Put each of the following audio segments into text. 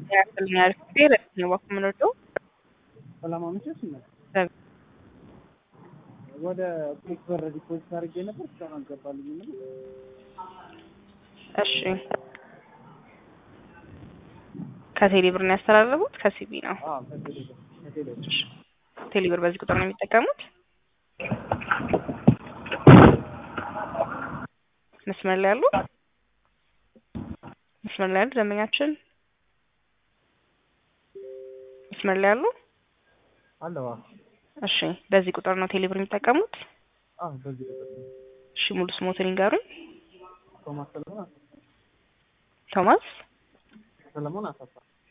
ያክልኛ ሪፌር ነው ባኩምነዶ ሰላም አመሸሽ ነው። ሰላም። ወደ ቁልፍ በር ዲፖዚት አድርጌ ነበር እስካሁን አልገባልኝም። እሺ ከቴሌ ብር ነው ያስተላለፉት? ከሲቢ ነው። አዎ ከቴሌ ብር ከቴሌ ብር ቴሌ ብር በዚህ ቁጥር ነው የሚጠቀሙት? መስመር ላይ ያሉ መስመር ላይ ያሉ ደንበኛችን መስመር ላይ ያሉ አለዋ። እሺ በዚህ ቁጥር ነው ቴሌ ብር የሚጠቀሙት? አዎ በዚህ ቁጥር ነው። እሺ ሙሉ ስሞትን ይንገሩኝ። ቶማስ ሰለሞን አሰፋ ቶማስ ሰለሞን አሰፋ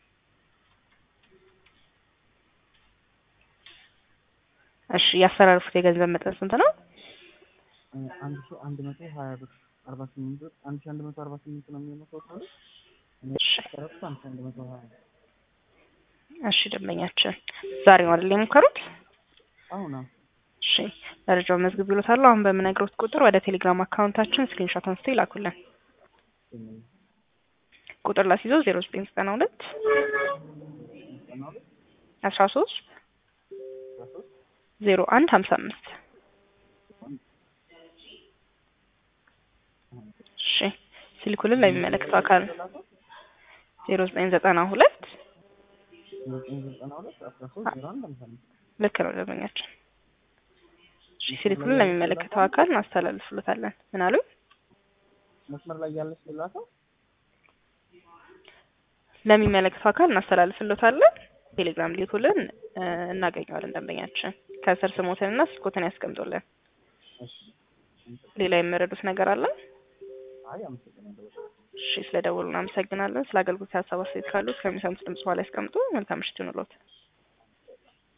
እሺ ያስተላልፉት የገንዘብ መጠን ስንት ነው? አንድ ሺህ አንድ መቶ ሀያ ብር አርባ ስምንት ብር አንድ ሺህ አንድ መቶ አርባ ስምንት ነው የሚሆነው ቶታሉ። እኔ እሺ ያሰረኩት አንድ ሺህ አንድ መቶ ሀያ እሺ ደንበኛችን ዛሬ ነው አይደል የሞከሩት? አሁን አዎ እሺ መረጃውን መዝግብ ይሎታለሁ። አሁን በምነግሮት ቁጥር ወደ ቴሌግራም አካውንታችን ስክሪንሾት አንስተው ይላኩልን። ቁጥር ላስይዘው ዜሮ ዘጠኝ ዘጠና ሁለት ዘጠና ሁለት አስራ ሶስት አስራ ሶስት ዜሮ አንድ ሀምሳ አምስት እሺ ሲልኩልን ለሚመለከተው አካል ዜሮ ዘጠኝ ዘጠና ሁለት ዘጠኝ ዘጠና ሁለት አስራ ሶስት ዜሮ አንድ ሃምሳ አምስት ልክ ነው ደንበኛችን። እሺ ሲልኩልን ለሚመለከተው አካል እናስተላልፍሎታለን። ምን አሉ? መስመር ላይ ያለች ሌላ ሰው ለሚመለከተው አካል እናስተላልፍሎታለን። ቴሌግራም ሊልኩልን እ እናገኘዋለን። ደንበኛችን ከስር ስሞትንና ስልኮትን ያስቀምጡልን። እሺ ሌላ የምረዱት ነገር አለ? አይ አመሰግናለሁ በጣም እሺ ስለ ደወሉ እናመሰግናለን። ስለ አገልግሎት ሀሳብ አስተያየት ካሉት ከሚሰሙት ድምጽ በኋላ ያስቀምጡ። መልካም ምሽት ይሁንልዎት።